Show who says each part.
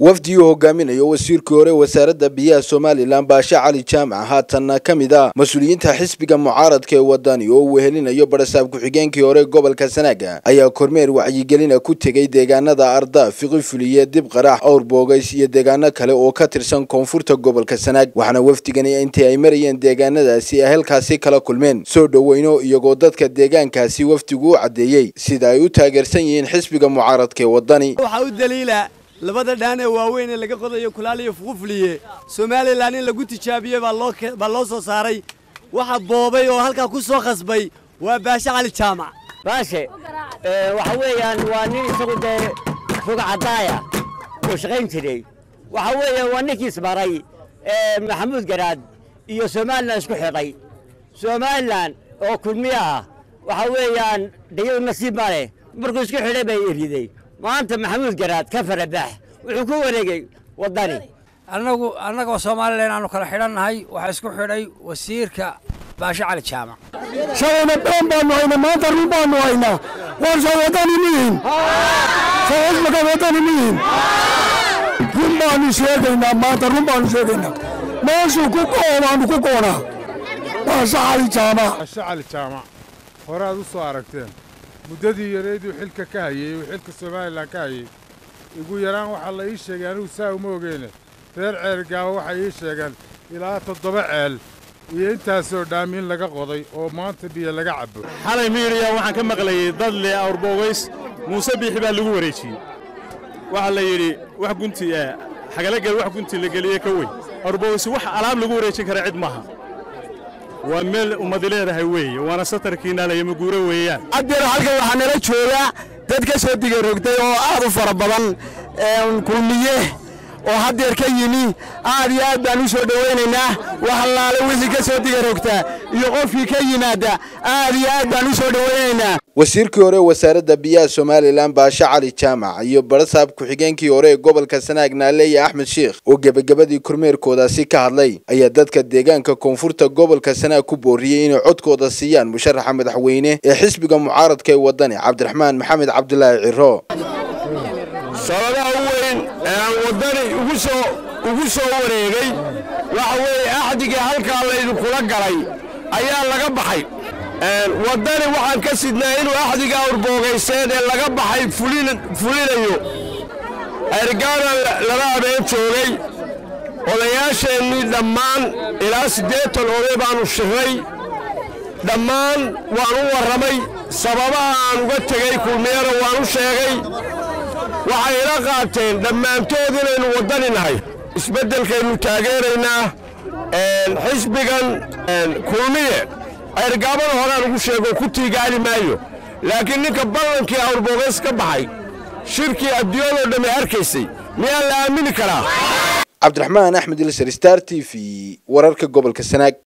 Speaker 1: wafdi uu hogaaminayo wasiirkii hore wasaaradda biyaha somalilan baashe cali jaamac haatanna ka mid ah mas-uuliyiinta xisbiga mucaaradka ee wadani oo uu wehelinayo barasaab ku-xigeenkii hore gobolka sanaaga ayaa kormeer wacyigelina ku tegey deegaanada arda fiqifuliye dib qarax awr boogays iyo deegaano kale oo ka tirsan koonfurta gobolka sanaag waxaana wafdigani intii ay marayeen deegaanadaasi ay halkaasi kala kulmeen soo dhoweyno iyagoo dadka deegaankaasi wafdigu u caddeeyey sida ay u taageersan yihiin xisbiga mucaaradka ee wadani
Speaker 2: waxaa u daliila labada dhaan ee waaweyn ee laga qodayo kulaal iyo fuqufuliye somalilan in lagu tijaabiyey baa loo soo saaray waxa boobay oo halkaa ku soo khasbay waa baashe cali jaamac
Speaker 3: baashe waxa weeyaan waa nin isagu dee foga caddaaya oo shaqayn jiray waxa weeyaan waa ninkiis maray maxamuud garaad iyo somalilan isku xidhay somalilan oo kulmiye ah waxa weeyaan dayadu nasiib ma leh markuu isku xidhay bay eriday maanta maxamuud garaad ka farabax wuxuu ku wareegay waddani
Speaker 4: annagu annagoo somalilan aanu kala xidhannahay waxaa isku xidhay wasiirka baashe cali jaamac
Speaker 5: shalayna been baanu haynaa maanta run baanu haynaa warsa waddani mihin saxismaka waddani mihin run baanu sheegaynaa maanta run baanu sheegaynaa meeshuu ku go'o baanu ku goonaa baashe cali jaamac
Speaker 6: baashe cali jaamac hore aad u soo aragteen muddadii yareeduu xilka ka hayey uu xilka somalilan ka hayey ugu yaraan waxaa la ii sheegay anigu saa uma ogeene reer ceelgaaba waxay ii sheegeen ilaa toddoba ceel iyo intaasoo dhaamiin laga qoday oo maanta biyo laga cabbo
Speaker 7: xalay miiriya waxaan ka maqlayey dad leh awrboogays muuse biixi baa lagu wareejiyey waxaa la yidhi wax gunti ah xagalagel wax gunti la geliye ka weyn awrboogays wax alaab lagu wareejin kara cid maaha waa meel ummadi leedahay weeye waana satarkiinna layamaguuro weeyaan
Speaker 5: haddeer halkan waxaa nala jooga dad ka soo digarogtay oo aad u fara badan kulmiye oo haddeer ka yimi aad iyo aad baan u soo dhowaynaynaa wax allaale wixii ka soo digarogtaa iyo qofkii ka yimaada aad iyo aad baan u soo dhowaynaynaa
Speaker 1: wasiirkii hore wasaaradda biyaha somalilan baashe cali jaamac iyo barasaab ku-xigeenkii hore ee gobolka sanaag naaleeye axmed sheikh oo gebagabadii kormeerkoodaasi ka hadlay ayaa dadka deegaanka koonfurta gobolka sanaag ku booriyey inay codkooda siiyaan musharaxa madaxweyne ee xisbiga mucaaradka ee waddani cabdiraxmaan maxamed cabdulaahi ciro
Speaker 5: sababaha u weyn ee aan waddani ugu soo wareegay waxa weeye axdigii halkaa laydinkula galay ayaa laga baxay waddani waxaan ka sidnaa inuu axdiga awrboogayseen ee laga baxay fulinayo ergaana laba habeen joogay odayaasheennii dhammaan ilaa siddeetan oday baannu shirray dhammaan waan u warramay sababaha aan uga tegey kulmiyana waan u sheegay waxay ila qaateen dhammaantood inaynu waddani nahay isbeddelkaynu taageeraynaa xisbigan kulmiye ergaabada horaan ugu sheego ku tiigaali maayo laakiin ninka ballankii awrboogays ka baxay shirkii adduunyadoo dhammi arkaysay miyaa la aamini karaa
Speaker 1: cabdiraxmaan axmed ilsar star t v wararka gobolka sanaag